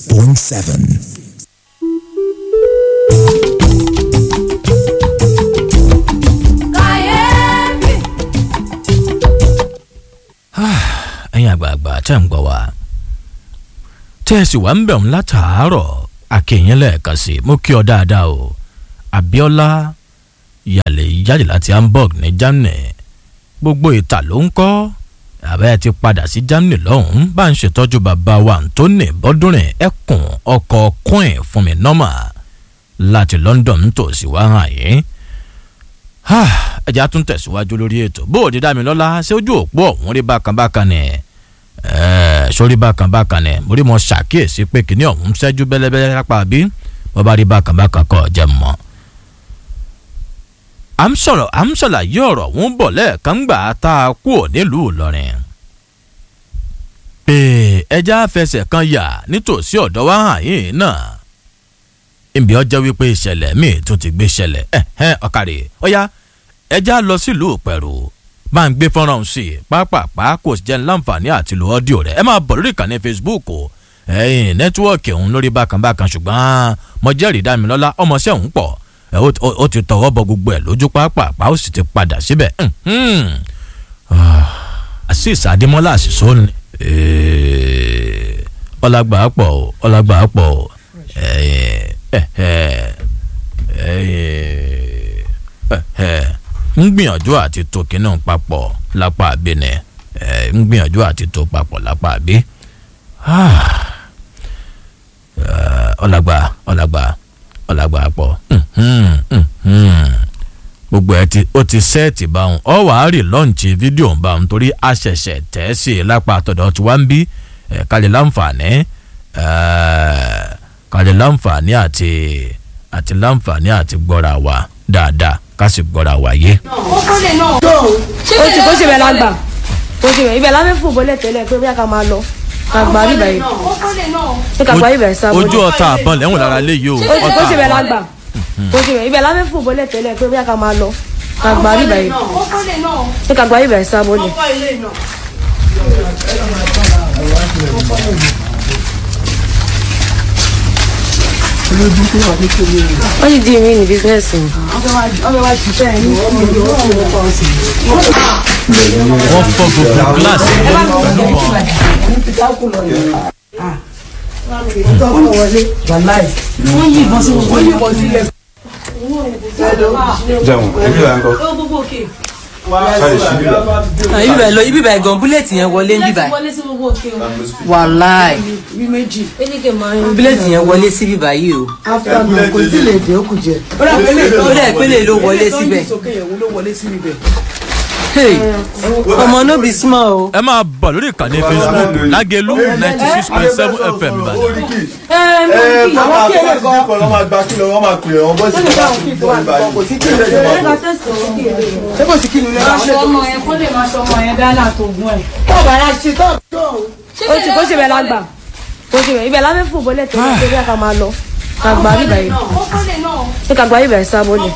96.7. kàyéfì. ẹ̀yin àgbààgbà tẹ́ ń gbọ́ wa tẹ́ ẹ sì wá ń bẹ̀ ń látàárọ̀ akínyìn lẹ́ẹ̀kan sí i mo kí ọ dáadáa o Abíọ́lá yàlẹ̀ jáde láti Hamburg ní Germany gbogbo ìta ló ń kọ́ àbẹ́ ti padà sí Germany lọ́hùn-ún bá ń ṣètọ́jú bàbá wa Anthony Bọ́dúnrin ẹkùn ọkọ̀ coin fún mi nọ́mà láti London tòsí wá hàn yín ẹja tún tẹ̀síwájú lórí ètò bó o di dá mi lọ́la ṣé ojú òpó ọ̀hún rí bákan bákan ni sórí bákan bákan ni mo rí mo ṣàkíyèsí pé kìnìún ọ̀hún ṣẹ́jú bẹ́lẹ́bẹ́lẹ́ lápá bí wọ́n bá rí bákan bákan kọ́ jẹ́ mọ́. à ń sọ̀rọ̀ à ń ṣàlàyé ọ̀rọ̀ ọ̀hún bọ̀ lẹ́ẹ̀kan gbà tá a kú ò nílùú Ìlọrin. pé ẹja fẹsẹ̀ kan yà nítòsí ọ̀dọ̀ wa hàn yín náà ìbí ọjọ́ wípé ìṣẹ̀lẹ̀ míì tún ti gbé ṣẹlẹ̀ ẹ̀hẹ́n ọ̀kàrẹ̀ ọ̀yá ẹja lọ sílùú pẹ̀rù bá ń gbé fọ́nrán sí i pápápá kò sì jẹ́ láǹfààní àti lo ọ́díò rẹ̀ ẹ máa bọ̀ lórí ìkànnì Facebook ẹ̀yìn nẹ́tíwọ́ọ̀kì ọ̀hún lórí bákan bákan ṣùgbọ́n mo jẹ́rìí Dámilọ́lá ọmọọṣẹ́ ọ̀hún pọ̀ ó ti tọwọ́ bọ gbogbo ẹ̀ lójú pápápá ó sì ti padà síbẹ̀ Azeez Adémọ́lá àṣìṣó ni ọlágbà pọ̀ ọlágbà pọ̀ ẹ̀yìn ń gbìyànjú àti tó kínní papọ̀ lápá abẹ́nẹ̀ ń gbìyànjú àti tó papọ̀ lápá abẹ́ ọ̀làgbà ọ̀làgbà ọ̀làgbà pọ̀ gbogbo ẹ ti ó ti sẹ́ẹ̀tì báwọn ọ wàá rí lọ́ǹchì fídíò báwọn torí a ṣẹ̀ṣẹ̀ tẹ̀ ẹ́ sí i lápá àtọ̀dọ̀ tí wọ́n ń bí kálí láǹfààní kálí láǹfààní àti àti láǹfààní àti gbọ́ra wa dáadáa ká sì gbọ́ra wa yé. ó kọ́lé náà. ó ti kó ṣe bẹ́ẹ̀ lágbà kó ṣe bẹ́ẹ̀ ibẹ̀ láfẹ́ fò bọ́lẹ̀ tẹ́lẹ̀ pé bóyá ká máa lọ ká gba bíbá yìí ó kọ́lé náà. pé ká gba bíbá yìí sábọ́ ojú ọ̀tá àbọ̀n lẹ́wọ̀n lára lé yìí o ó ti kó ṣe bẹ́ẹ̀ àbọ̀n. lágbà kó ṣe bẹ́ẹ̀ ibẹ̀ láfẹ́ fò bọ́lẹ̀ tẹ́lẹ̀ pé bóyá ká máa lọ ká gba bíbá yìí ó kọ́lé náà. pé ká gba bíbá yìí sábọ́ lẹ̀. wọ́n ti di ìrìn ní bísíǹsì mi. wọ́n fọ́ gbogbo gíláàsì yẹn pẹ̀lú bọ́n. jẹun ebi la ń kọ sáré sí bí la. ibi báyìí lọ ibi báyìí gan búlẹ̀tì yẹn wọlé ń bí báyìí wọlé sí gbogbo òkè o. wàláì eléke máa ń búlẹ̀tì yẹn wọlé sí bí báyìí o kò tí lè dé òkú jẹ. ó dẹ̀ pélé ló wọlé síbẹ̀ Hey, ọmọ no be small o. ẹ máa bọ̀ lórí ìkànnì Facebook lágẹ̀lú ninety six point seven FM Ìbàdàn. ẹ kọ́ máa kọ́ sí kíkọ́ lọ́ máa gba kílọ̀ wọ́n máa pè ọ́ bọ́sì ní bá kí bọ́ ìbàdàn kò sí kí lè jẹ́ máa bọ̀. ọmọ yẹn kó lè máa ṣe ọmọ yẹn dáná tó gún ẹ. ó ti kó ṣe bẹ́ẹ̀ lágbà kó ṣe bẹ́ẹ̀ ibẹ̀ láfẹ́ fò bọ́lẹ̀ tẹ́lẹ̀ pé bóyá ká máa lọ ká gba bíbá yìí ó kọ́lé náà. pé ká gba bíbá yìí sábọ́ lẹ̀.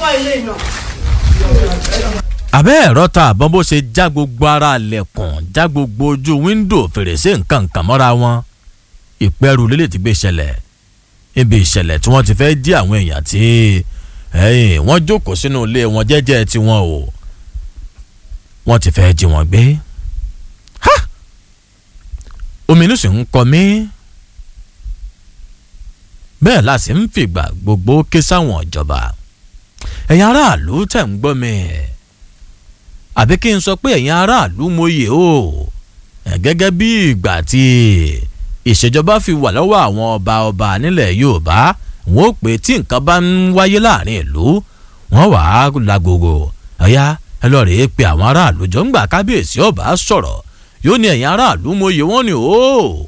abẹ́ ẹ̀rọ ta àbọ̀n bó ṣe já gbogbo ara lẹ̀kùn já gbogbo ojú wíńdò fèrèsé nǹkan nǹkan mọ́ra wọn ìpẹ́rù lélẹ̀ ti gbé ṣẹlẹ̀ ibi ìṣẹ̀lẹ̀ tí wọ́n ti fẹ́ dí àwọn èèyàn tí ẹ̀yìn wọ́n jókòó sínú ilé wọn jẹ́jẹ́ tiwọn o wọ́n ti fẹ́ jí wọn gbé Ha! ominú sì ń kọ mí bẹ́ẹ̀ la sì ń fìgbà gbogbo ké sáwọn ìjọba ẹ̀yin aráàlú tẹ̀ ń gbọ́ mi àbí kí n sọ pé ẹ̀yin aráàlú mòye o ẹ̀ gẹ́gẹ́ bí ìgbà tí ìṣèjọba fi wà lọ́wọ́ àwọn ọba ọba nílẹ̀ Yorùbá wọn ò pé tí nǹkan bá ń wáyé láàrin ìlú wọn wà á lágogo ọ̀yá ẹ lọ rèé pé àwọn aráàlú jọ ń gbà kábíyèsí ọba sọ̀rọ̀ yóò ní ẹ̀yin aráàlú mòye wọn ni o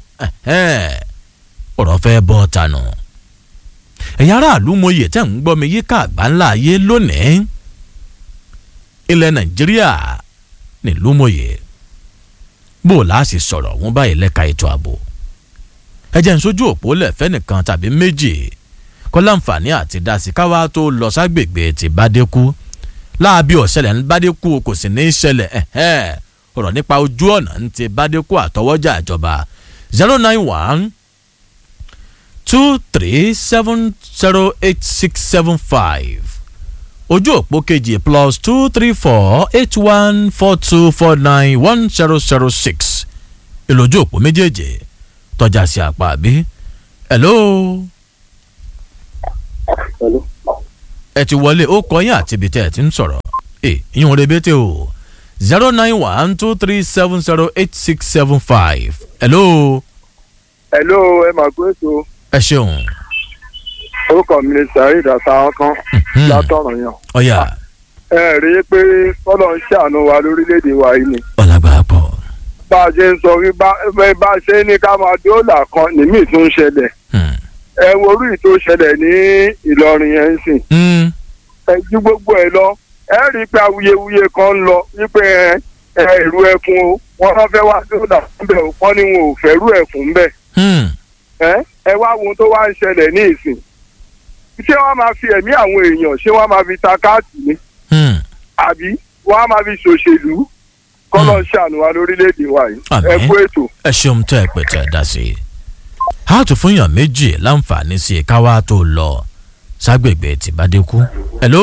ọ̀rọ̀ fẹ́ bọ́ tanu ẹ̀yin aráàlú mòye tẹ̀ ń gbọ́ mi yíká àgbáńlá ayé lónìí ilẹ̀ nàìjíríà nílùú mòye bó o láàṣì sọ̀rọ̀ wọn báyìí lẹ́ka ètò ààbò ẹ jẹ́ n sójú òpó lẹ̀fẹ́ nìkan tàbí méjì kọ́ láǹfààní àti dasí káwá tó lọ ságbègbè tí bádékú láàbí ọ̀sẹ̀lẹ̀ ń bádékú kò sì ní í ṣẹlẹ̀ ẹ̀hẹ́ ọ̀rọ̀ nípa ojú ọ̀nà ń ti bádékú àtọwọ́jà ìjọba zero nine one two three seven zero eight six seven five ojú òpó kejì plus two three four eight one four two four nine one zero zero six ìlójú òpó méjèèjì tọ́já sí apá àbí. hello. ẹ ti wọlé ó kọ yín àti ibi tẹ́ ẹ ti ń sọ̀rọ̀ ẹ ìyún rebete o zero nine one two three seven zero eight six seven five. hello. hello ẹ máa gbé ètò ẹ ṣeun. orúkọ mi ni saheed àtàwọn kan látọ̀rọ̀ yàn. ọ̀yà ẹ rí i pé fọlọ́ ń ṣàánú wa lórílẹ̀‐èdè wa yìí ni. ọ̀làgbà pọ̀. bá a ṣe ń sọ wí bá bá a ṣe ní ká máa dóòlà kan nìmí tún ń ṣẹlẹ̀. ẹ wo orí tó ṣẹlẹ̀ ní ìlọrin yẹn ń sìn. ẹ ju gbogbo ẹ lọ ẹ rí i pé awuyewuye kan ń lọ wípé ẹ ẹ ìrú ẹkùn o wọn náà fẹ́ wá dóòlà ńbẹ o wọn ni wọn ò fẹ́ rú ẹkùn ńbẹ. ẹ ẹ wá wo ohun tó wá ń ṣẹlẹ̀ ní ìsìn ṣé wọ́n máa fi ẹ̀mí àwọn èèyàn ṣé wọ́n máa fi ta káàtì ni àbí wọ́n á máa fi ṣòṣèlú kọ́lọ́ ṣàánú wa lórílẹ̀‐èdè wa yìí ẹ kú ètò. ẹ ṣeun tẹ́ ẹ pè tẹ́ ẹ dá sí i. a tún fún yàn méjì láǹfààní sí i káwá tó lọ ságbègbè tìbádẹ́kù. hello.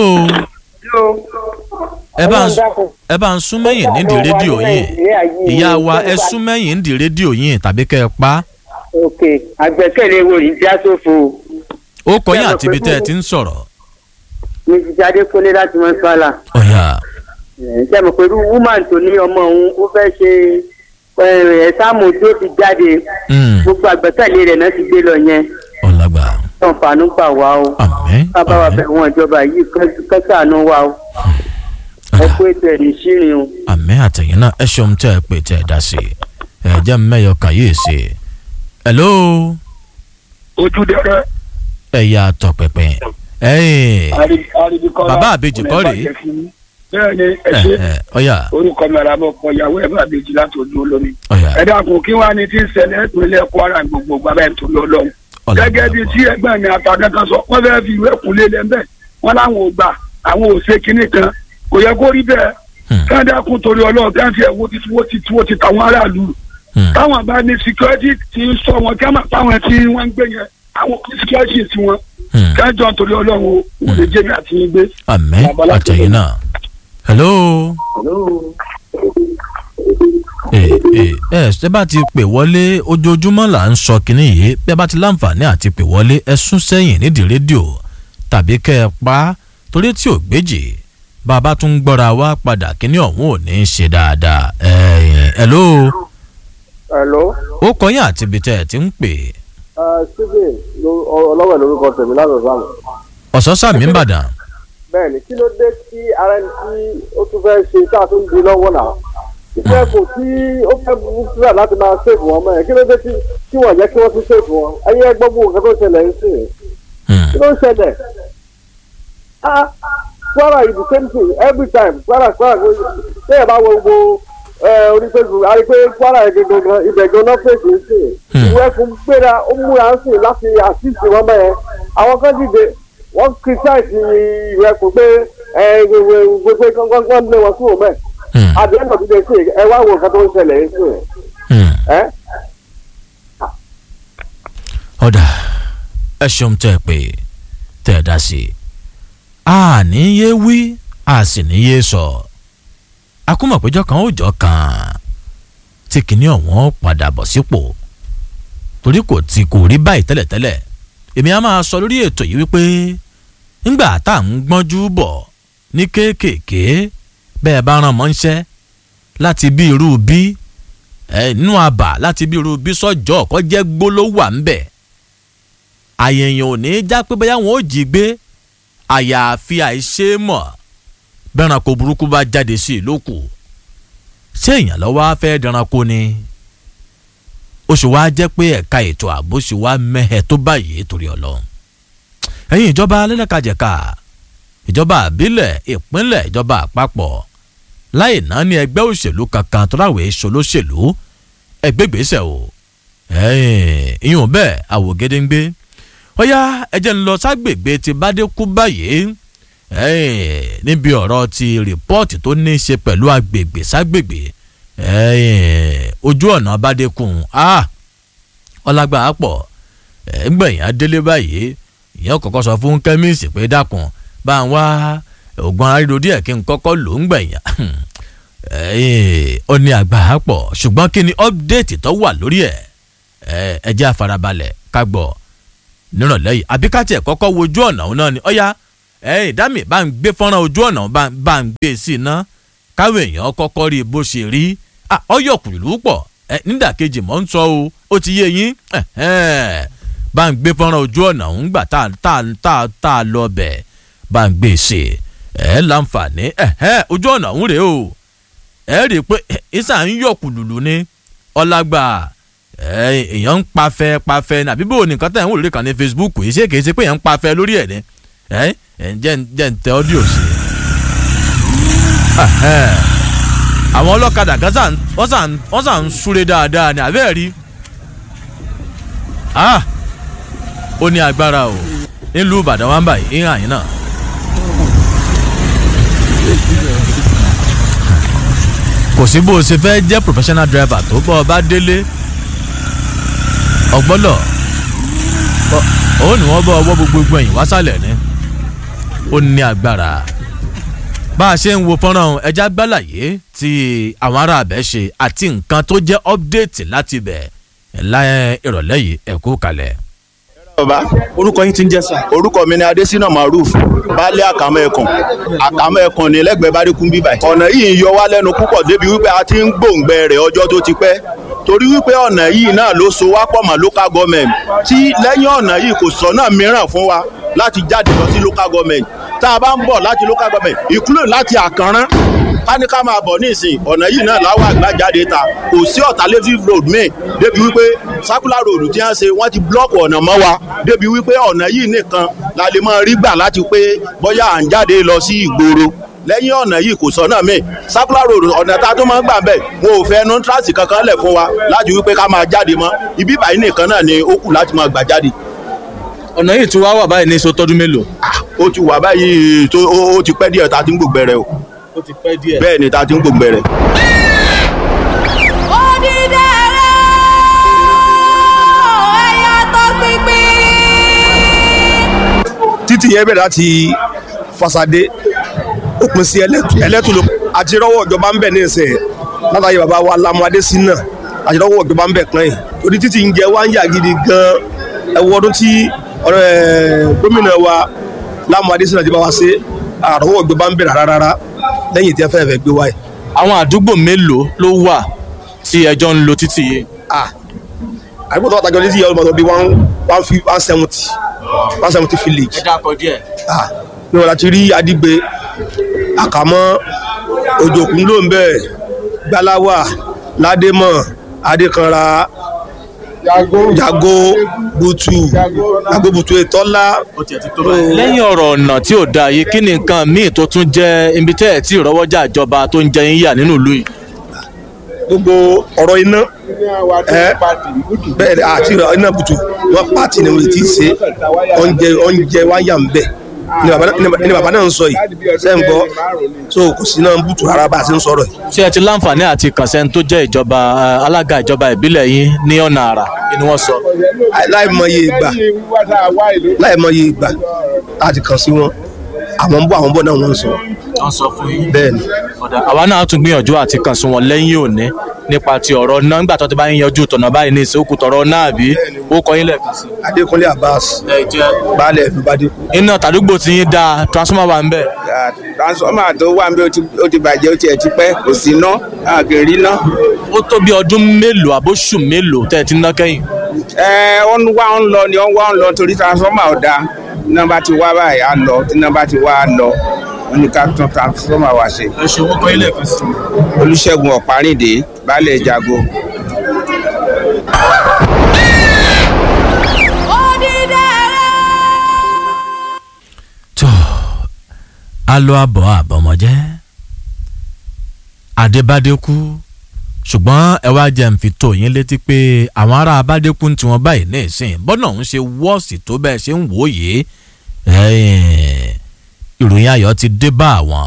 ẹ bá ń ẹ bá ń sún mẹ́yìn nídìí rédíò yín ìyá wa ẹ sún mẹ́yìn nídìí rédíò yín tàbí kẹ́ ẹ pa. ok àgbẹ̀kẹ̀lé wo yìí já sófo. ó kọyìn àti ibi tẹ́ ẹ ti ń sọ̀rọ̀. mi ti jáde kólé láti mọ sọ́la. ọ̀yà. ṣé mo pẹ̀lú woman tó ní ọmọ òun ó fẹ́ ṣe ẹ̀sáàmù tí ó ti jáde gbogbo àgbẹ̀kẹ̀lé rẹ̀ náà ti gbé lọ yẹn. ọ̀làgbà. tọ̀nfààní gbà wá o. àmín. bàbá wa bẹ̀ wọ́n ìjọba yìí kẹ́sàánú wa o. ẹ kú ètò ẹ̀ ní sírin o. àmín àtẹ̀yìn náà ẹ ṣeun tẹ́ ẹ pè tẹ́ ẹ dá sí i ẹ jẹ́ mẹ́yọ kàyéèsí. hello. ojú dẹrẹ. ẹ̀yà tọ̀pẹ̀pẹ̀ bàbá àbejì kọ́ rèé. bẹ́ẹ̀ni ẹ ṣe ọ̀yà. orúkọ mi ara mọ kọ ìyàwó ẹ bá àbejì láti ojú olómi. ọ̀yà. ẹ dákun kí wàá ní tí ń ṣẹlẹ̀ ìpínlẹ̀ kwara gbogbo gbàgbà ètò lọ́lọ́run. gẹ́gẹ́ bíi tí ẹgbẹ́ mi àtàkẹ́kẹ́ sọ wọ́n fẹ́ẹ́ fi ìwé kúnlé lẹ́ńbẹ́ wọ́n láwọn ò gbà àwọn ò ṣe kinní kan kò yẹ kó rí bẹ́ẹ̀ káńdàkùn torí ọlọ́run káńtì ẹ̀ wo ti wo ti wo ti tàwọn aráàlú táwọn bá ní security ti ń sọ wọn kí wọ́n táwọn tí wọ́n ń gbé yẹn àwọn security ti wọn kájọ torí ọlọ́run ò lè jẹ́ mi àti yín gbé. àmín àtẹ̀yìn náà hello. ẹ ẹ ẹ ṣé bá ti pè wọlé ojoojúmọ́ là ń sọ kínní yìí bẹ́ẹ̀ bá ti láǹfààní àti pè wọlé ẹ sún sẹ́yìn nídìí rédíò tàbí kẹ́ ẹ pa á torí tí ò gbéjì bàbá tún ń gbọ́ra wá padà kínní ọ̀hún ò ní í ṣe dáadáa ẹ hello. hello. ó kọyìn àti ibi tẹ́ ẹ ti ń pè. stephen ọlọ́wẹ̀ lórúkọ tèmi láti ọ̀sán. ọ̀sọ́sàmì ń bàdàn. bẹ́ẹ̀ni kí ló dé tí ara ẹni tí ó tún fẹ́ ṣe tá a tún di lọ́wọ́ náà ìfẹ́ kò tí ó fẹ́ fúra láti máa ṣèfù wọn mọ́ ẹ̀ kí ló dé tí wọ́n jẹ́ kí wọ́n tún ṣèfù wọn ẹ̀yẹ gbọ́gbó nǹkan tó ṣẹlẹ̀ ń sìn kí ló ń ṣẹlẹ̀ ah kwara is the same thing every time kwara kwara ṣé ẹ bá wo gbogbo orí facebook a rí pé kwara yẹn gangan ibẹ̀ gan-an fèsì ń sìn ìwé fún gbéra ó múra ń sìn láti àṣìṣe wọn mẹ́rin àwọn kan dìde wọ́n criticize ìwé fún pé gbogbo gbogbo lé wọn kúrò mẹ́ àdéhùn tó dé sí ẹ wá wo nǹkan tó ń ṣẹlẹ̀ ń sìn ẹ́. ọ̀dà ẹ ṣeun tẹ́ ẹ pé tẹ́ ẹ dá sí i a ní yé wí a sì ní yé sọ akúmọ̀péjọ kan ó jọ kan tí kìíní ọ̀wọ́n padà bọ̀ sípò torí kò tí kò rí báyìí tẹ́lẹ̀tẹ́lẹ̀ èmi á máa sọ lórí ètò yìí wípé ńgbà tá à ń gbọ́njú bọ̀ ní kéékèèké bẹ́ẹ̀ bá ràn mọ́ ńṣẹ́ láti bí irú bí nínú àbà láti bí irú bí sọ́jọ́ ọ̀kọ́ jẹ́ gbólówà ńbẹ̀ àyẹ̀yàn ò ní já pé bóyá wọn ò jí gbé àyàfi àìṣe mọ̀ bẹ́ranko burúkú bá jáde sí i lókù ṣé èèyàn lọ́wọ́ á fẹ́ dẹranko ni ó sì wáá jẹ́ pé ẹ̀ka ètò ààbò sì wá mẹ́hẹ̀ tó báyìí torí ọlọ́run ẹ̀yin ìjọba alẹ́lẹ́kajẹ̀ka ìjọba àbílẹ̀ ìpínlẹ̀ ìjọba àpapọ̀ láì náà ní ẹgbẹ́ òṣèlú kankan tó ráwèé ṣolóṣèlú ẹgbẹ́gbèsè o ìyún bẹ́ẹ̀ àwògedengbe ó yá ẹjẹ́ ń lọ ságbègbè ti bádékú báyìí níbi ọ̀rọ̀ ti rìpọ́ọ̀tì tó ní í ṣe pẹ̀lú agbègbè ságbègbè ojú ọ̀nà bádékùn ọlágbà pọ̀ ẹ̀ gbẹ̀yìn adélé báyìí ìyẹn kọ́kọ́ sọ fún kẹ́míìsì pé dákun bá ń wá oògùn aríro díẹ̀ kí n kọ́kọ́ lò ń gbẹ̀yìn ó ní àgbà pọ̀ ṣùgbọ́n kí ni ọ́pdẹ́ẹ̀tì tó wà lórí ẹ̀ ẹ jẹ́ àfarabalẹ̀ ká gbọ́ nírọ̀lẹ́ yìí àbí ká tiẹ̀ kọ́kọ́ wojú ọ̀nà òun náà ni ọ̀ya ẹ̀ ìdámì bá ń gbé fọ́nrán ojú ọ̀nà bá ń gbé sí iná káwé èèyàn kọ́kọ́ rí bó ṣe rí ọyọ̀ kùlù pọ̀ nídàkejì mọ́ ń sọ o ó ti yé yín bá ń gbé fọ́nrán ojú ọ̀nà òun gbà tá a lọ bẹ̀ bá ń gbé sí ẹ̀ láǹfààní ojú ọ̀nà òun rèé o ẹ̀ rí i pé ìsà ń yọ̀ kùlùlù ni ọlágbà èèyàn ń pafẹ́ pafẹ́ ní àbí bò nìkan tẹ̀ ń wò lórí kan ní facebook yìí ṣé kìí ṣe pé èèyàn ń pafẹ́ lórí ẹ̀ ní ẹ̀ ẹ̀ jẹ́ jẹ́ ń tẹ ọ́díò sí i. àwọn ọlọ́kadà kan wọ́n sàn ń súré dáadáa ní abẹ́ rí ó ní agbára o nílùú ìbàdàn wa ń báyìí ìhàn yín náà. kò sí bó o ṣe fẹ́ jẹ́ professional driver tó bọ́ ọ bá délé ọgbọ́lọ̀ ó ní wọ́n bọ́ ọwọ́ gbogbo ẹ̀yìn wásàlẹ̀ ni ó ní agbára bá a ṣe ń wo fọ́nrán ẹja gbálàyé tí àwọn ará abẹ́ ṣe àti nǹkan tó jẹ́ update láti bẹ̀ láyé ìrọ̀lẹ́ yìí ẹ̀kú kalẹ̀. bàbá orúkọ yín ti ń jẹ́ sà. orúkọ mi ni adésínà maruf baálé àkàmọ́ ẹ̀kàn àkàmọ́ ẹ̀kàn ní lẹ́gbẹ̀ẹ́ báríkún bíbà ọ̀nà yìí ń yọ wá lẹ́nu púpọ̀ débi wípé a ti ń gbòǹgbẹ rẹ̀ ọjọ́ tó ti pẹ́ torí wípé ọ̀nà yìí náà ló so wá pọ̀ mọ́ local government tí lẹ́yìn ọ̀nà yìí kò sọ́nà mìíràn fún wa láti jáde lọ sí local government tá a bá ń bọ̀ láti local government include láti àkànrán ká ní ká máa bọ̀ nísìn ọ̀nà yìí náà láwọn àgbà jáde ta kò sí alternative road main débi wípé circular road tí wọ́n ṣe wọ́n ti blọ́ọ̀kì ọ̀nà mọ́ wa débi wípé ọ̀nà yìí nìkan la lè máa rí gbà láti pé bóyá à ń jáde lọ sí ìgboro lẹ́yìn ọ̀nà yìí kò sọ́nà míì circular road ọ̀nà tá a tó máa ń gbà bẹ́ẹ̀ wọn ò fẹ́ nọ́ńtrasì kankan lẹ̀ fún wa láti wípé ká máa jáde mọ́ ibi báyìí nìkan náà ni ó kù láti máa gbà jáde. ọ̀nà yìí tí wàá wà báyìí ní sotọ́dún mélòó. ó ti wà báyìí tó ó ti pẹ́ díẹ̀ tá a ti ń gbògbẹ rẹ o ó ti pẹ́ díẹ̀. bẹ́ẹ̀ ni tá a ti ń gbògbẹ rẹ. títì yẹn bẹ̀rẹ̀ láti fasade ó pín sí ẹlẹ́tùlù àti rọ́wọ́ ìjọba ń bẹ̀ ní ìsìn látàyè bàbá wa lamuadé sí náà àti rọ́wọ́ ìjọba ń bẹ̀ kan yìí orí títì ń jẹ wá ń yà gidi gan ẹwọ ọdún tí gómìnà wa lamuadé sí náà ti bá wa ṣe àrọ́wọ́ ìjọba ń bẹ̀ rárá lẹ́yìn tí ẹ fẹ́ẹ́ fẹ́ gbé wáyé. àwọn àdúgbò mélòó ló wà tí ẹjọ́ ń lo títì yìí. àdúgbò tó wà tájọ títì yẹn ló máa tó bí one one seventy one seventy village. ẹ dákọ díẹ̀. ní wọn láti rí adigbe àkàmọ́ òjòkun ló ń bẹ̀ gbalawa ládémọ̀ adékanra jago butu jago butu etọ́lá. lẹ́yìn ọ̀rọ̀ ọ̀nà tí ò dáa yìí kí ni nǹkan míì tó tún jẹ́ ibi tẹ́ ẹ̀ tí ìrọ́wọ́jà ìjọba tó ń jẹ yín yà nínú ìlú yìí. gbogbo ọ̀rọ̀ iná ẹ bẹ́ẹ̀ àti iná butu wọn pàtì ni wọn ti ṣe oúnjẹ oúnjẹ wáyà ń bẹ̀ ni bàbá náà ń sọ yìí ṣe ń gbọ́ so kò sí náà ń bùtù rárá bá a ṣe ń sọ̀rọ̀ yìí. ṣé ẹ ti láǹfààní àti kànṣẹ́ni tó jẹ́ ìjọba alága ìjọba ìbílẹ̀ yín ní ọ̀nà àrà ni wọ́n sọ. láìmọye ìgbà láìmọye ìgbà láti kàn sí wọn àwọn ń bọ̀ àwọn ń bọ̀ náà wọ́n ń sọ. wọ́n sọ fún yín. bẹ́ẹ̀ ni. àwa náà tún gbìyànjú àti kàn sí wọn lẹ́yìn òní nípa ti ọ̀rọ̀ náà nígbà tó ti bá ń yanjú tọ̀nà báyìí ní ìsìnkú tọ̀rọ̀ náà bí ó kọ yín lẹ́ẹ̀kan sí. adékúnlé abbas baálẹ̀ ìlú bàdékù. iná tàdúgbò ti yín dáa transformer wà ń bẹ̀. transformer tó wà ń bẹ̀ ó ti bàjẹ́ ó tiẹ̀ ti pẹ́ kò sí ná àkèrè ná. ó tó bí ọdún mélòó àbóṣù mélòó tẹ́ ẹ ti ná kẹ́yìn. ẹ ó ń wá ń lọ ni ó ń wá ń lọ torí transformer ò dáa iná bá ti wá báyìí á lọ tí iná bá ti wá á lọ wọn ní ká tún transformer wá ṣe. ẹ ṣe owó kọ́ ilé ẹ̀fẹ́ sí. olùṣègùn ọ̀párìndé baálé jago. tó a lọ àbọ̀ àbọ̀mọ̀jẹ́ adébádékú ṣùgbọ́n ẹ wá jẹ́ ń fi tó yín létí pé àwọn ará abádékú tí wọ́n báyìí ní ìsìn bọ́nà ń ṣe wọ́ọ̀sì tó bẹ́ẹ̀ ṣe ń wò ó yìí ìròyìn ayọ̀ ti dé bá àwọn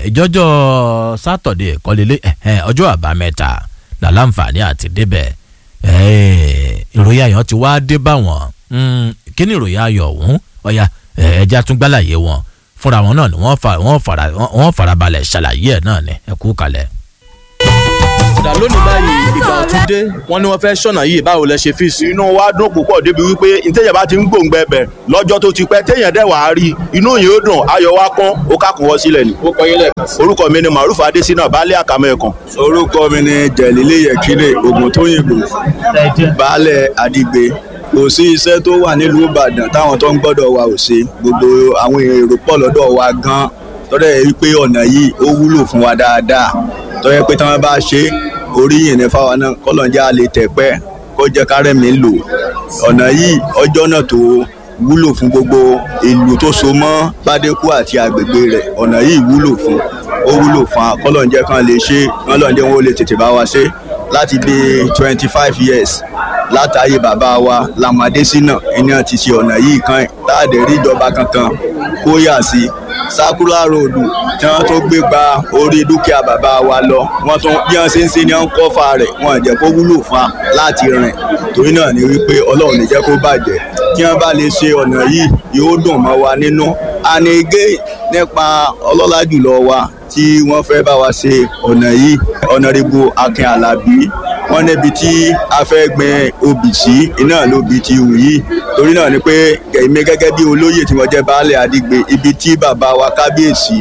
ìjọ́jọ́ sátọ̀dé kọ́lélé ọjọ́ àbámẹ́ta làlàǹfààní àti débẹ̀ Eh, ìròyìn ayọ̀ ti wá dé bá wọn Mm, kí ni ìròyìn ayọ̀ ọ̀hún ọ̀ya eh, ẹja tún gbálàyé wọn fúnra wọn náà ni wọ́n fa- wọ́n fara- wọ́n farabalẹ̀ ṣàlàyé ẹ̀ náà ni ẹ kú kalẹ̀. ìdá lónìí báyìí ìgbà ọ̀tún dé wọ́n ní wọ́n fẹ́ ṣọ̀nà yìí báwo lẹ ṣe fíìsì. inú wa dùn púpọ̀ débi wípé ntẹ́yẹ̀ bá ti ń gbòǹgbẹ bẹ̀ lọ́jọ́ tó ti pẹ́ téèyàn dẹ̀ wàá rí inú yìí ó dùn ayọ̀ wa kán ó kàkùn wọ́ sílẹ̀ ni. ó kọ yín lẹ́ẹ̀kan. orúkọ mi ni maruf adesina baálé àkàmọ́ ẹ̀kan. orúkọ mi ni jẹ̀lílé yẹ̀kínlé ogun tó yìnbó baálẹ̀ àdìgbé kò sí iṣẹ́ tó wà nílùú ìbàdàn táwọn tó ń gbọ́dọ̀ wa ò ṣe gbogbo àwọn èrò pọ̀ lọ́dọ̀ wa gan tọ́dọ̀ yẹ wípé ọ̀nà yìí ó wúlò fún wa dáadáa tọ́yẹ pé táwọn bá ṣe oríyìn ní fáwọn náà kọ́lọ́njá lè tẹ̀pẹ́ kó jẹ́ kárẹ́mi lò ọ̀nà yìí ọjọ́ náà tó wúlò fún gbogbo ìlú tó so mọ́ bádékù àti àgbègbè rẹ̀ ọ̀nà yìí wúlò fún ó wúlò fún wa kọ́lọ́njẹ́ kan lè ṣe kọ́lọ́njẹ́ wọn ó lè tètè bá wa ṣe láti bí twenty five years látàyè bàbá wa lamade sínà iná ti ṣe ọ̀nà yìí kan táàdé rí ìjọba kankan kó yà sí sakura road tí wọ́n tó gbé gba orí dúkìá bàbá wa lọ wọ́n tún bí wọ́n ṣe ń ṣe ní wọ́n kọ́fà rẹ̀ wọ́n jẹ́ kó wúlò fún wa láti rìn torí náà ni wípé ọlọ́run ní jẹ́ kó bàjẹ́ tí wọ́n bá lè ṣe ọ̀nà yìí yóò dùn mọ́ wa nínú ànígé nípa ọlọ́lá jùlọ wa tí wọ́n fẹ́ bá wa ṣe ọ̀nà yìí ọ̀nàrẹ́bù akin alábí wọ́n níbi tí a fẹ́ gbin obì sí iná lóbi ti hù yìí torí náà ni pé èmi gẹ́gẹ́ bí olóyè tí wọ́n jẹ́ baálé àdìgbé ibi tí bàbá wa kábíyèsí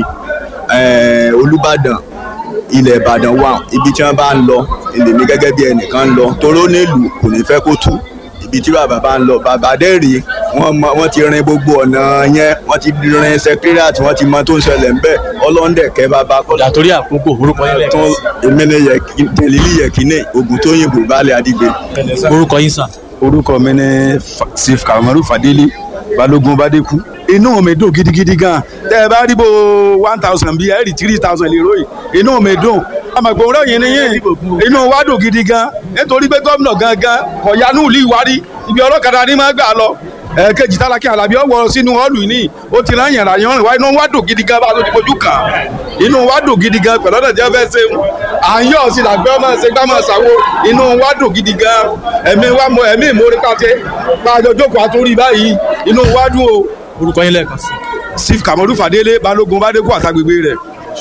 eh, olùbàdàn ilẹ̀ ìbàdàn wà ibi tí wọ́n bá ń lọ èmi gẹ́gẹ́ bí ẹnìkan ń lọ toró nílùú kò ní fẹ́ kó tú ibi tí bàbá bá ń lọ bàbá dẹ́rì wọ́n mọ wọ́n ti rin gbogbo ọ̀nà yẹn wọ́n ti rin secretariat wọ́n ti mọ tó ń ṣẹlẹ̀ ńbẹ̀ ọlọ́ndẹ̀kẹ́ bàbá kọ́lá. torí àkókò orúkọ yín lẹ́ẹ̀kan. tó èmi ni tẹ̀lílì yẹ̀kínní ogun tó yìnbó baálé àdìgbé. orúkọ yín sà. orúkọ mi ni Fa- sif kamaru fadeli balógun badeku inú mi dùn gidigidi gan tẹ ẹ bá rí bó one thousand bíi ẹ rí three thousand lè ròyìn inú mi dùn àmọ̀gbọ̀n ròyìn nìyẹn inú wa dùn gidi gan nítorí pé gómìnà gangan kọ̀yánú ìlú ìwárí ibi ọlọ́kadà ni máa gbà lọ ẹ̀ẹ́kejì tálákì alábí ọ̀wọ́ sínú họ́ọ̀lù yìí ó ti rán yàrá yàn rìn wá inú wa dùn gidi gan bá a tó ti fojú kàn án inú wa dùn gidi gan pẹ̀lú ọ̀dọ̀ tí wọ́n fẹ́ ṣe à ń yọ̀ sí làgbẹ́ ọmọ ṣe gbá máa ṣàwo inú wa dùn gidi gan ẹ̀mí wa mọ ẹ̀mí ìmórí pàṣẹ pàjọ jókòó àtúrí báyìí inú wa dùn o. orúkọ yín lẹ́ẹ̀kan sí. sif kamaru fadele balógun badeku àtàgbègbè rẹ̀.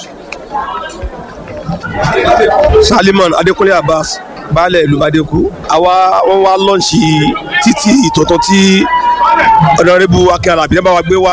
salimon adekunle abbas baálẹ̀ ìlú badeku àwa wọn wá lọ́ọ̀ṣì títí ìtọ̀tọ̀ tí ọ̀nàrẹ́bù akin alábí náà bá wa gbé wá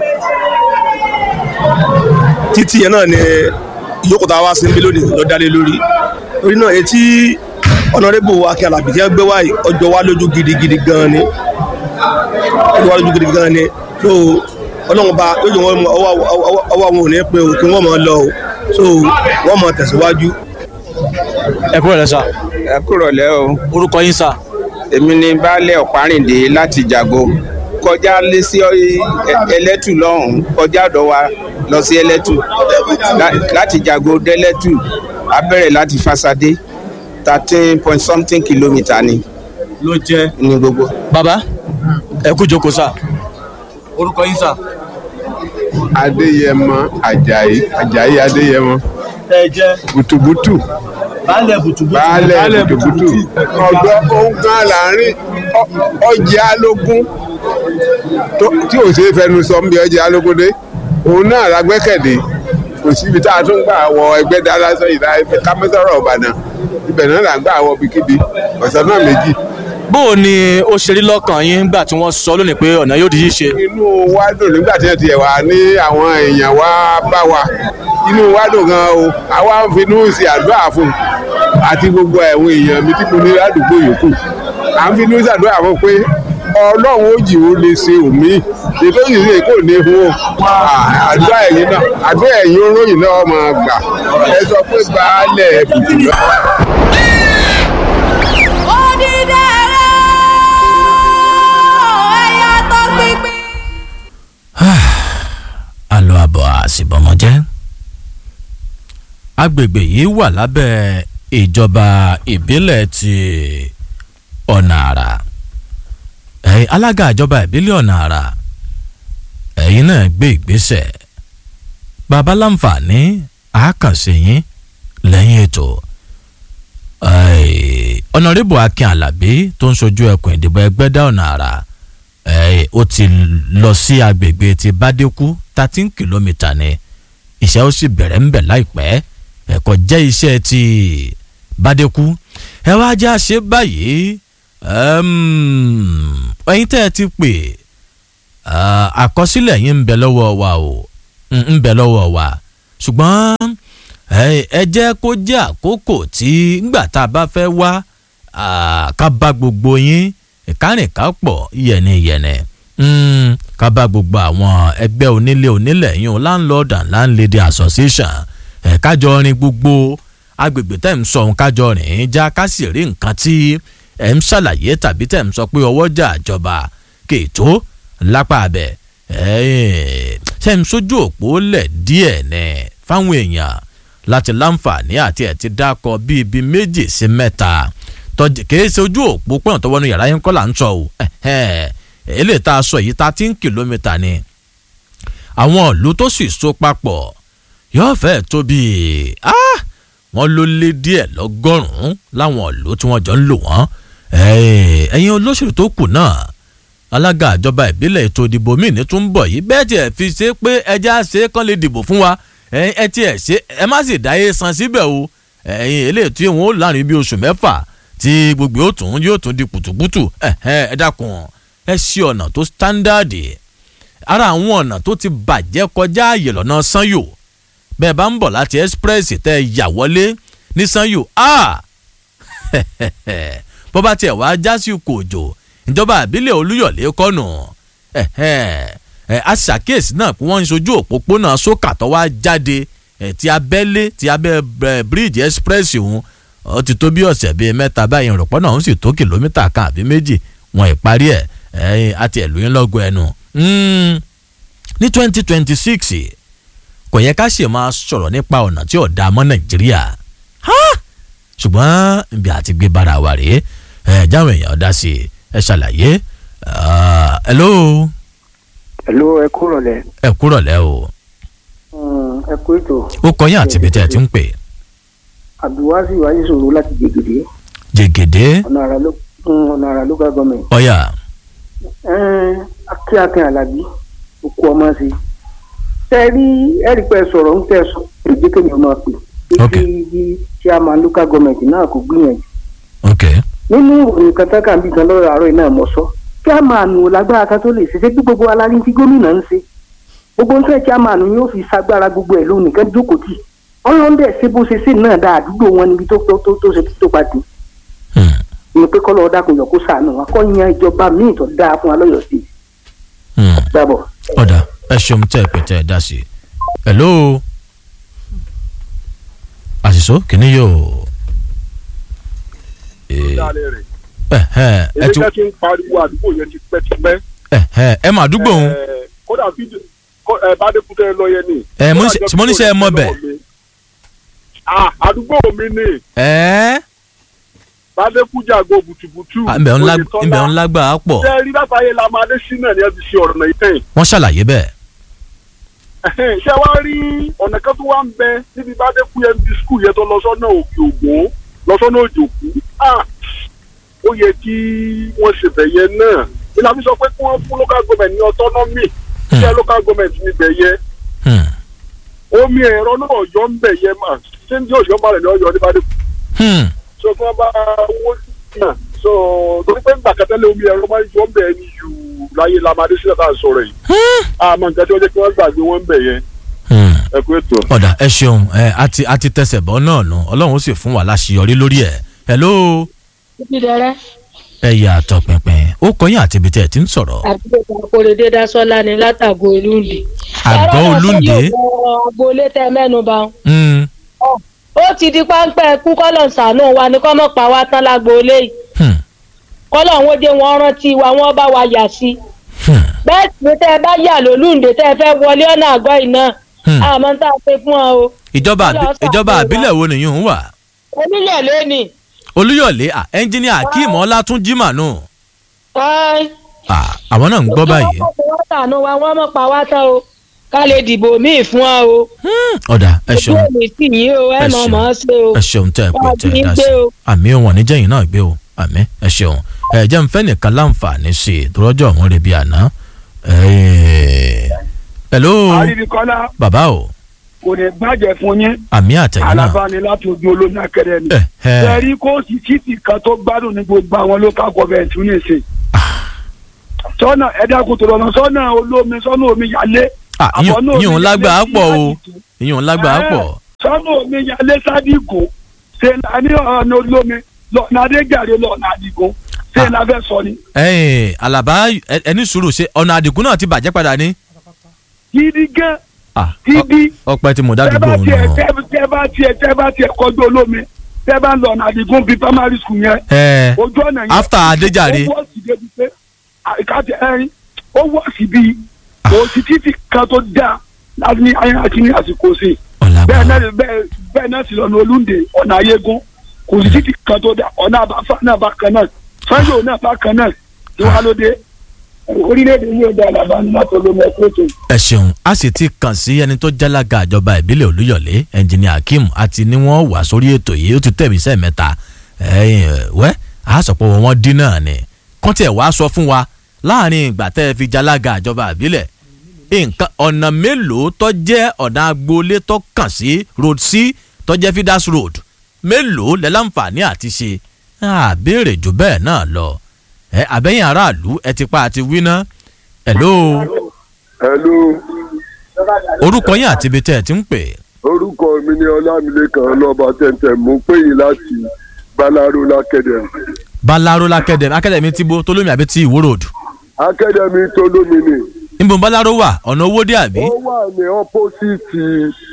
títí yẹn náà ni ìjókòó tá a wá sí níbí lónìí lọ dálé lórí torí náà etí ọ̀nàrẹ́bù akin alábí tí wọ́n gbé wá yìí ọjọ́ wa lójú gidigidi gan ni ọjọ́ wa lójú gidigidi gan ni so ọlọ́run bá lójú wọn mọ ọwọ́ ọwọ́ ọwọ́ wọn ò ní pé o kí wọ́n mọ lọ o so wọ́n mọ tẹ̀síwájú. ẹ kúrò lẹ́sà. ẹ kúrò lẹ́ o. orúkọ yín sà. èmi ni baálé ọ̀párìndé láti jago kọjá lé sí ẹ- ẹlẹ́tù lọ́hùn-ún kọjá ọ̀dọ̀ wa lọ sí ẹlẹ́tù La- láti jago dẹ́lẹ́tù a bẹ̀rẹ̀ láti fasadé thirteen point something kilometre ni. ló jẹ́. ní gbogbo. bàbá ẹ kú jókòó sà. orúkọ yín sà. adéyẹmọ ajayi ajayi adéyẹmọ ẹ jẹ́. butubutu baálẹ̀ bùtùbùtù. baálẹ̀ butubutu ọ̀dọ́ ọ̀gá láàrin ọ- ọjà alógún tó- tí ò ṣe é fẹnu sọ ń bí ọjà alógún dé òun náà la gbẹ́kẹ̀lé kò síbi tá a tún gbà wọ ẹgbẹ́ dára sọ ìdá ẹgbẹ́ kámẹ́sọ̀rọ̀ ọ̀bàdàn ibẹ̀ náà là ń gbà wọ bíkíbi ọ̀sán náà méjì. bó o ní ó ṣe rí lọ́kàn yín nígbà tí wọ́n sọ lónìí pé ọ̀nà yóò di ṣíṣe. inú wa dùn nígbà tí ẹ ti ẹ̀ wá ní àwọn èèyàn wa bá wa inú wa dùn gan o àwa ń finú sí àdúrà fún un àti gbogbo ẹ̀wọ̀n èèyàn mi tí mo ní ládùúgbò yòókù à ń finú sí àdúrà fún un pé ọlọ́run ó jì ó lè ṣe òmí ètò yìí lè kò ní fún o àdúrà ẹ̀yìn náà àdúrà ẹ̀yìn olóyìn náà máa gbà ẹ sọ pé baálẹ̀ bùtù náà. alo àbọ̀ àṣìbọ̀mọ̀jẹ́ agbègbè yìí wà lábẹ́ ìjọba ìbílẹ̀ ti ọ̀nà àrà ẹ̀yin alága ìjọba ìbílẹ̀ ọ̀nà àrà ẹ̀yin náà gbé ìgbésẹ̀ bàbá láǹfààní àákànṣe yín lẹ́yìn ètò Ẹ̀, ọ̀nàrẹ́bù akin alábí tó ń sojú ẹkùn ìdìbò ẹgbẹ́dá ọ̀nà àrà ẹ̀, ó ti lọ sí agbègbè ti bádékú thirteen kìlómítà ni iṣẹ́ ó sì bẹ̀rẹ̀ ń bẹ̀ láìpẹ́ ẹ̀kọ́ jẹ́ iṣẹ́ ti bádékú ẹ wá já ṣe báyìí ẹm, ẹ̀yin tẹ́ ẹ ti pè ah, àkọsílẹ̀ yín ń bẹ lọ́wọ́ wa o ń ń bẹ lọ́wọ́ wa ṣùgbọ́n ẹ ẹ jẹ́ kó jẹ́ àkókò tí ngbà tá a bá fẹ́ wá ah, ká bá gbogbo yín ìkárìnká pọ̀ yẹniyẹnẹ Mm, ká bá gbogbo àwọn ẹgbẹ́ onílé onílẹ̀ yín o landlord and landlady association ẹ̀ kájọ rin gbogbo agbègbè tẹ̀ ń sọ ohun kájọ rìn já ká sì rí nǹkan tí ẹ̀ ń ṣàlàyé tàbí tẹ̀ ń sọ pé ọwọ́jà ìjọba kètò lápá abẹ ẹ̀ ṣe ń sójú òpó lẹ̀ díẹ̀ ní fáwọn èèyàn láti láǹfààní àti ẹ̀ ti dákọ bíi ibi méjì sí mẹ́ta tọ́jú kìí ṣe ojú òpó pọ̀n tó wọnú yàrá yín kọ́ là ń sọ o èlé tá a sọ yìí thirteen kìlómítà ni àwọn ìlú tó sì so papọ̀ yóò fẹ́ tó bíi ah wọ́n ló lé díẹ̀ lọ́gọ́rùn-ún láwọn ìlú tí wọ́n jọ ń lò wọ́n ẹ̀yin olóṣèlú tó kù náà alága ìjọba ìbílẹ̀ ètò ìdìbò míì ní tún ń bọ̀ yìí bẹ́ẹ̀ tiẹ̀ fi ṣe pé ẹja ṣe é kán lè dìbò fún wa ẹ tiẹ̀ ṣe ẹ má sì dáyé san síbẹ̀ o ẹ̀yin eléyìí tí wọ́n ó láàrin bíi oṣù mẹ́fà tí gbogbo yóò tún yóò tún di pùtùpùtù ẹ dákun ẹ ṣe ọ̀nà tó sítándàdì ara àwọn ọ̀nà tó ti bàjẹ́ kọjá àyè lọ́nà sanyo bẹ́ẹ̀ bá ń bọ̀ láti express tẹ́ ẹ yà wọlé ní sanyo ah bó bá tiẹ̀ wá jásí kòjò ìjọba àbílẹ̀ olúyọ̀lé kọ́nù a ṣàkíyèsí náà pé wọ́n ń sojú òpópónà sókà tó wá jáde ti abẹ́lé ti abẹ́ bíríìjì express òun ó ti tó bí ọ̀sẹ̀ bíi mẹ́ta báyìí ìrọ̀pọ̀ náà ó sì tó kìlómítà kan àbí méjì wọn ìparí ẹ̀ ẹ̀yìn àti ẹ̀lú yín lọ́gọ̀ ẹnu. ní twenty twenty six kò yẹ ká ṣe máa sọ̀rọ̀ nípa ọ̀nà tí ò dáa mọ́ nàìjíríà ṣùgbọ́n ibi àti gbé bára wa rèé ẹ̀ jáwé èèyàn dá sí i ẹ ṣàlàyé hello. hello ẹ kúrọ̀ lẹ. ẹ kúrọ̀ lẹ o. ẹ kú ètò. ó kọ yín àti ibi tẹ́ ẹ ti ń pè. abdulwasi wáyé sòrò láti jẹgẹdẹ. jẹgẹdẹ. ọ̀nà àrà ló ọ̀nà àrà local government. ọ̀yà. akí akin alábí òkú ọmọ sí i. tẹ ẹ rí ẹrí pẹ sọ̀rọ̀ ń tẹ sọ èdè kémi ọmọ pè. ok kí chairman local government náà kò gbìyànjú. ok. nínú ìròyìn kan tán kà ń bí kan lọ́rọ̀ àárọ̀ iná mọ̀ sọ. chairman ò lágbára kan tó lè ṣe ṣé bí gbogbo alárí tí gómìnà ń ṣe. gbogbo ń tẹ chairman yóò fi sagbára gbogbo ẹ̀ lónìí kan jókòó tì. ọlọ́run dẹ̀ ṣe bó ṣe ṣe náà dáa àdúgbò wọn níbi tó tó tó ṣe tó pa dé ni pé kọ́ lọ́ọ́ dákun yọ kó sànù wa kọ́ yan ìjọba míì tó dáa fún wa lọ́yọ̀ sí i. dábọ̀. ọ̀dà ẹ ṣeun tẹ́ ẹ pé tẹ́ ẹ dá sí i. hello àṣìṣó kìíní yóò. èmi kẹ́ ti ń pariwo àdúgbò yẹn ti pẹ́ ti pẹ́. ẹ mà àdúgbò òun. kódà fídíò bàdékútẹ́ lọ yẹn ni. ẹ mo ní sẹ́ ẹ mọ bẹ̀. àdúgbò mi ni. ẹ bàdékújàgò bùtùbùtù. ǹbẹ̀ ń lágbà á pọ̀. ṣé rí látàyè la máa dé sí náà ni ẹ ti ṣe ọ̀nà ìtẹ̀yìn. wọ́n ṣàlàyé bẹ́ẹ̀. ṣé wàá rí ọ̀nà kan tó wá ń bẹ níbi bàdékú yẹn bí skul yẹn tó lọ sọ́nà òkè ògbó lọ sọ́nà òjòkú. ó yẹ kí wọ́n ṣe bẹ̀ yẹn náà ìlànà sọ pé kí wọ́n fún local government ní autonomy ṣé local government níbẹ̀ yẹn. omi ẹ̀rọ náà yọ ń bẹ̀ yẹn mà ṣé ní ọ̀yọ́ máa rẹ̀ ní ọ̀yọ́ ní bàdékú so tí wọn bá owó náà so torí pé nígbà kẹtẹlẹ omi ẹ̀rọ máa ń jọ ń bẹ ẹni jù láyé lamadé sílẹ̀ tá à ń sọ̀rọ̀ yìí àmọ́ nǹkan tí wọ́n jẹ́ kí wọ́n gbàgbé wọn ń bẹ̀ yẹn ẹ kú ètò. ọ̀dà ẹ ṣeun ẹ àti àti tẹsẹ̀ bọ́ náà nù ọlọ́run ó sì fún wa láṣeyọrí lórí ẹ̀ hello. dídẹrẹ. ẹ yà àtọ̀ pínpín ó kọyìn àti ibi tẹ́ ẹ ti ń sọ̀rọ̀. àdúgbò àkórèdé dasọ́lá ni látàgò olúndé. àgọ́ olúndé. agboolé tẹ mẹ́nu bá ó ti di páńpẹ́ kú kọ́lọ̀ sànú wa ni kọ́mọ̀ pa wá tán lágboolé yìí kọ́lọ̀ ń wọ́dé wọn rántí wa wọ́n bá wa yà sí bẹ́ẹ̀ sì ni tẹ́ ẹ bá yà lólùndé tẹ́ ẹ fẹ́ wọlé ọ̀nà àgọ́ iná àmọ́ tá a ṣe fún ọ o. ìjọba ìjọba àbílẹ̀ wo nìyí ń wà. olúyọ̀lé ni. olúyọ̀lé ẹnjíníà akeem ọlátúnjì mànú. àwọn náà ń gbọ́ báyìí. wọ́n mọ̀ pa wá tán o ká lè dìbò míì fún ọ o. ọ̀dà ẹ ṣeun ojú òní sì yín o ẹ ẹ mọ̀ ṣeun. mọ̀ ọ́ ṣe o. ẹ ṣeun tẹ́ ẹ pé Wá tẹ́ bí ẹ ń dá sí gbé o. àmì wọn níjẹ́yìn náà gbé o àmì ẹ ṣeun ẹ jẹ́ n fẹ́ nìkan láǹfààní sí i tọ́jọ́ òun rẹ̀ bí àná. Eh, hello àríbíkọ́lá bàbá o kò ní bàjẹ́ fún yín àmì àtẹ̀yìn náà alábàání láti ojú olómi akẹ́rẹ́ ni. ẹ. ẹ̀rí kóòsì títì kan tó gbádùn ní gbogbo àwọn local government ní ìsìn. sọ́nà ẹ̀dákun tó lọ́nà sọ́nà olómi sọ́nà omi yálé. Ah, àbọ̀ náà yíyún omi lágbàá yálé sí pọ̀ o Àdìgún. yíyún lágbàá Ẹ̀, pọ̀ sọ́nà omi yálé sádìgún ṣe là ní ọ̀nà olómi lọ́nà adéjàre lọ́nà àdìgún ṣe là fẹ́ sọ ni. ẹ̀ẹ́n alaba ẹ- ẹni sùúrù ṣe ọ̀nà àdìgún náà ti bàjẹ́ padà ní. gidi gan Ah, gidi ọpẹ́ tí mo tẹ́ dádúgbò bá òun tiẹ̀ náà. tẹ́- tẹ́ bá tiẹ̀ tẹ́ bá tiẹ̀ kọjú olómi tẹ́ bá ń lọ ọ̀nà àdìgún bíi primary school yẹn Ẹ̀, ojú ọ̀nà yẹn after Adéjàre. ó wọ́ọ̀sì débi pé àìkáàtì ẹ̀rín ó wọ́ọ̀sì bíi òsì títì kan tó dáa láti ní ayé àti ní àsìkò sí i bẹ́ẹ̀ náà bẹ́ẹ̀ bẹ́ẹ̀ náà sì lọ́nà olúndé ọ̀nà ayégún kò sí títì kan tó dáa ọ̀nà àbáfà náà bá kan náà sanyo náà bá kan náà tí wàá lóde orílẹ̀-èdè yóò dá àlàbà ní láti olómi ẹ̀kọ́ tó. ẹ ṣeun a sì ti kàn sí ẹni tó jálága ìjọba ìbílẹ̀ olúyọ̀lé ẹnjìnìà akeem àti ní wọ́n wà sórí ètò yìí ó ti tẹ̀mí sẹ́ẹ̀mẹ́ta ẹ̀yìn wẹ́ a sọ pé wọ́n dín náà ni kọ́ńtì ẹ̀ wá sọ fún wa láàrin ìgbà tẹ́ ẹ fi jálága ìjọba ìbílẹ̀ nǹkan ọ̀nà mélòó tó jẹ́ ọ̀nà agboolé tó kàn sí road c tó jẹ́ fidas road mélòó lẹ́ láǹfààní àti ṣe àbẹ̀rẹ̀ jù bẹ́ẹ̀ náà lọ ẹ àbẹ́yìn aráàlú ẹ ti pa àti wí ná hello hello orúkọ yín àti ibi tẹ́ ẹ ti ń pè. orúkọ mi ni ọlámilékan ọlọ́ba tẹ̀ntẹ̀ mú pé yìí láti balaro lákẹ́dẹ̀mí. balaro lakẹ́dẹ̀mí akẹ́dẹ̀mí ti bo tolómi àbí ti ìwó road. akẹ́dẹ̀mí tó lómi ni. níbo balaro wà ọ̀nà owó dé àbí. ó wà ní ọ́pọ́sìtì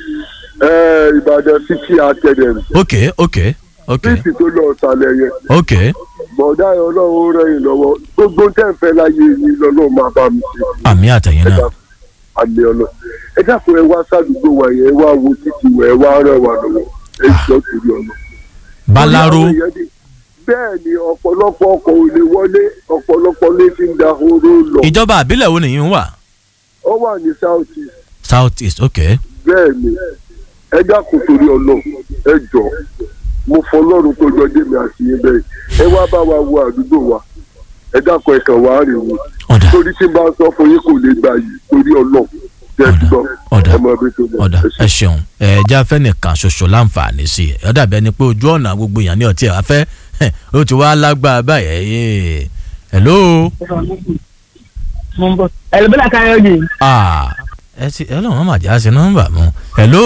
ìbàdàn city academy. ok ok ok títì tó lọ ọ̀sàlẹ̀ yẹn. ok bọ̀dá ẹ̀ ọlọ́run ó rẹ̀yìn lọ́wọ́ gbogbo tẹ̀fẹ́ láyé yìí lọ́lọ́run máa bá mi ṣe. àmì àtẹ̀yìn náà. àmì ọlọ ẹ dákun ẹ wá sádùúgbò wa yẹn ẹ wá wo títì wẹ ẹ wá rẹ̀ wá lọ́wọ́ ẹ jọ torí ọ̀nà. balaro bẹ́ẹ̀ ni ọ̀pọ̀lọpọ̀ ọkọ̀ ò lè wọlé ọ̀pọ̀lọpọ̀ lè fi ń da horo lọ. ìjọba àbílẹ̀ wo nìyí ń wà. ó wà ní south east south east ok bẹ́ẹ̀ ni ẹ dákun torí ọ̀nà ẹ jọ mo fọlọ́run tó jọ dé mi àti yín bẹ́ẹ̀ ẹ wá bá wa wo àdúgbò wa ẹ dákun ẹ kàn wá rè wò torí tí n bá sọ fún yín kò lè gbà yìí torí ọ̀nà jẹ́ gbọ́ ẹ mọ ibi tó lọ. ọ̀dà ẹ ṣeun ẹ jẹ́ afẹ́ nìkan ṣoṣo láǹfààní sí i ọ̀dà bẹ́ẹ̀ ni pé ojú ọ̀nà gbogbo èèyàn ní ọtí ẹ̀ afẹ́ ó ti wá lágbára báyìí hello. ẹlòmínà káyọ̀ yìí. ah ẹ ti ẹ lọ́wọ́ máa jẹ́ àṣẹ nọ́mbà mu hello.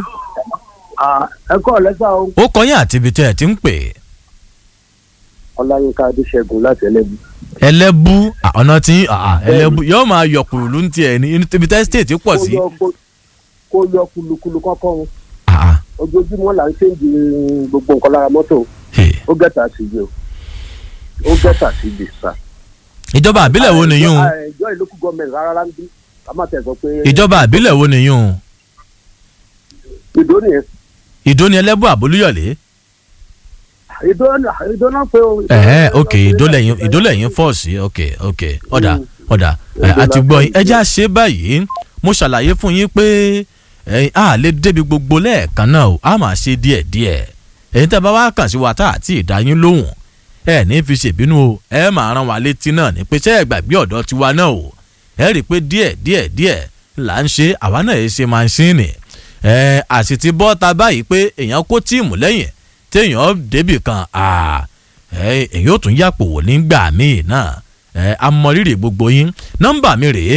ẹ kọ́ lẹ́sà o. ó kọyìn àti ibi tẹ́ ẹ ti ń pè. ọláyínká adéṣẹ́gun láti ẹlẹ́bù. ẹlẹ́bù ah, ọ̀nà tí ah, ẹlẹ́bù yóò máa yọ kùlù ní tiẹ̀ ní ibi tẹ́ stéètì pọ̀ sí. kó yọ kulukulu kọ́kọ́ wọn. ojoojúmọ́ là ń ṣèǹdì gbogbo nǹkan lára mọ́tò. ó gẹ̀tà sí ibi o. ó gẹ̀tà sí ibi sà. ìjọba àbílẹ̀ wo nìyún o? ìjọ ìlú kú gọọmenti rárá ń bí ká má tẹ̀ sọ pé. ìjọba àbílẹ̀ wo nìyún o? ìdó nìyẹn. ìdó ni ẹlẹ́bù àbólúyọ̀lé. ìdó ìdó náà pé o. ẹ̀hẹ́ ok ìdó lẹ́yìn ìdó lẹ́yìn fọ́ọ̀sì ok ok ọ̀dà ọ̀dà ẹ̀, àti gbọ́ yín ẹjẹ́ àṣẹ báyìí mo ṣàlàyé fún yín pé ẹ̀yin a lè débi gbogbo lẹ́ẹ̀kan náà o a máa ṣe díẹ̀ díẹ̀ ẹ̀yin tẹ́ bá wá kàn sí wa tá àti ìdáyín lóhùn ẹ ní fi ṣèbínú o ẹ máa rán wa létí náà ní pé ṣé ẹ gbàgbé ọ̀dọ́ tiwa náà o ẹ rí i pé díẹ̀ díẹ̀ díẹ̀ là ń ṣe àwa náà yìí ṣe máṣíìnì ẹ àsì ti bọ́ ta báyìí pé èèyàn kó tíìmù lẹ́yìn téèyàn débì kan èèyàn ò tún yàpò wò nígbà míì náà ẹ amọrírì gbogbo yín nọ́mbà mi rèé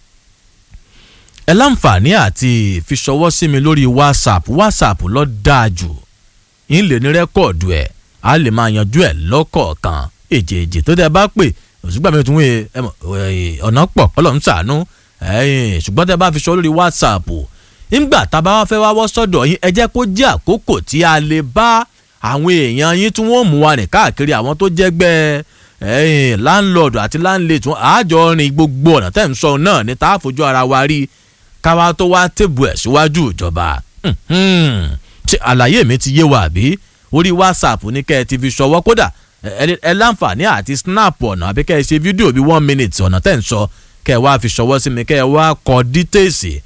ẹ láǹfààní àti fi ṣọwọ́ sí mi lórí whatsapp whatsapp lọ dáa jù yín lè ní rẹ́kọ̀dù ẹ̀ a lè máa yanjú ẹ̀ lọ́kọ̀ọ̀kan èjèèjì tó tẹ́ bá pè òṣùgbà mi tún wé ọ̀nà pọ̀ kọ́lọ̀ ń sàánú ṣùgbọ́n tẹ́ bá fi ṣọwọ́ lórí whatsapp ńgbà tá a bá wá fẹ́ wá wọ́ sọ́dọ̀ yín ẹ jẹ́ kó jẹ́ àkókò tí a lè bá àwọn èèyàn yín tí wọ́n mú wa rìn káàkiri àwọn tó jẹ́gbẹ́ láńlọ́ọ̀dù àti láńlẹ́tù àjọ rìn gbogbo ọ̀nà tẹ́ ń sọ náà ní tá a fojú ara wa rí káwa tó wá tèbù ẹ̀ síwájú ìjọba ṣe àlàyé mi ti yé wa àbí orí whatsapp ní kẹ́ ẹ ti fi ṣọwọ́ kódà ẹ láǹfààní àti snap ọ̀nà àbí kẹ́ ẹ ṣe fídíò bíi one minute ọ̀nà tẹ́ ń sọ kẹ́ ẹ wá fi ṣọwọ́ sí mi kẹ́ ẹ wá kọ details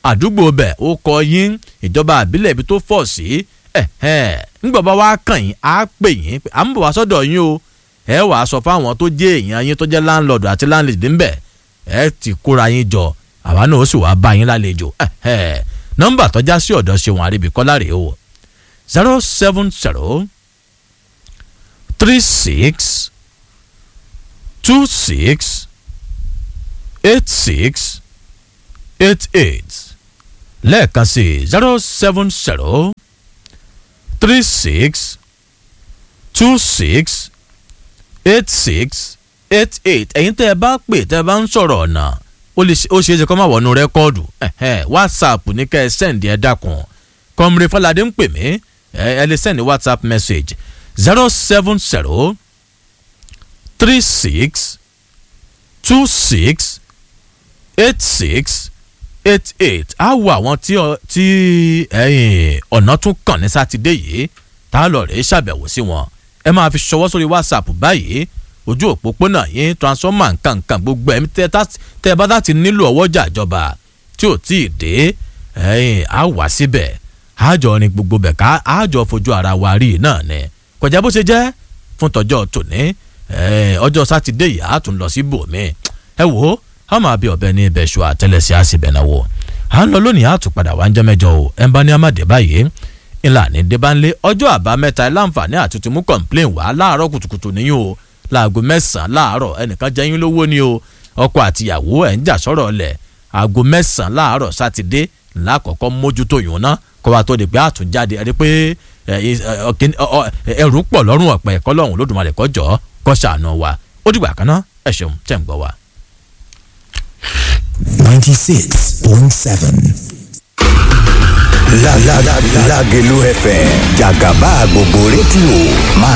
àdúgbò bẹ̀ ó kọ yín ìjọba àbílẹ̀ ibi tó fọ̀ sí ńgbọ̀n bá wá kàn yín á pè yín à ń bọ̀ wá sọ́dọ̀ yín o ẹ wàá sọ fáwọn tó jẹ́ èèyàn yín tó jẹ́ láńlọ́ọ̀dù àti láńlẹ́dì ńbẹ̀ ẹ ti kóra yín jọ àwa náà ó sì wá bá yín lálejò nọ́mbà tọ́já sí ọ̀dọ̀ ṣeun àríbíkọ́lá rèé o zero seven zero three six two six eight six eight eight lẹ́ẹ̀kan sí zero seven zero three six two six eight six eight eight ẹ̀yin tẹ́ ẹ bá pè tẹ́ ẹ bá ń sọ̀rọ̀ ọ̀nà ó ṣeé ṣe kó má wọnú rẹ́kọ́ọ̀dù whatsapp ní kẹ́ ẹ sẹ́ǹdì ẹ dákun kọ́mìrì fọládé ń pè mí ẹ lè sẹ́ǹdì whatsapp message zero seven zero three six two six eight six eight eight á wo àwọn tí tí ọ̀nà tún kàn ní sátidé yìí tá a lọ rèé ṣàbẹ̀wò sí wọn ẹ máa fi ṣọwọ́ sórí whatsapp báyìí ojú òpópónà yín transformer nkankan gbogbo ẹ̀mí tẹ́ ẹ bá láti nílò ọwọ́jà ìjọba tí ò tí ì dé á wá síbẹ̀ àjọ ni gbogbo bẹ̀ ká àjọ fojú ara wa rí náà ni kọjá bó ṣe jẹ́ fún tọjọ́ tòní ọjọ́ sátidé yìí á tún lọ sí bòmí ẹ wò ó a máa bí ọbẹ̀ ní ibẹ̀ ṣù àtẹlẹsẹ̀ á sì bẹ̀ náà wò à ń lọ lónìí á tún padà wá ń jẹ́ mẹ́jọ o ẹ̀ ń bá ní amáde báyìí ńlá ní débánlé ọjọ́ àbámẹ́ta ẹ̀ láǹfààní àtúntì mú complain wá láàárọ̀ kùtùkùtù níyìn o láago mẹ́sàn-án láàárọ̀ ẹnìkan jẹ́ yín lówó ni o ọkọ àtìyàwó ẹ̀ ń jà sọ̀rọ̀ ọ̀lẹ̀ aago mẹ́sàn-án láàárọ̀ sátidé ńlá àkọ́kọ́ mójútó yòó ná kó wa tó di pé àtúnjáde ẹni pé ẹrù pọ̀ lọ́rùn ọ̀pẹ ẹ̀kọ́ lọ́hùn lódùmarè kọjọ́ kọ́ ṣàánú wa ó dìgbà kan náà ẹ ṣeun tẹ̀ ń gbọ́ wa. ninety six point seven. La la la Lágelú FM jàgàbá gbogbo rédíò máa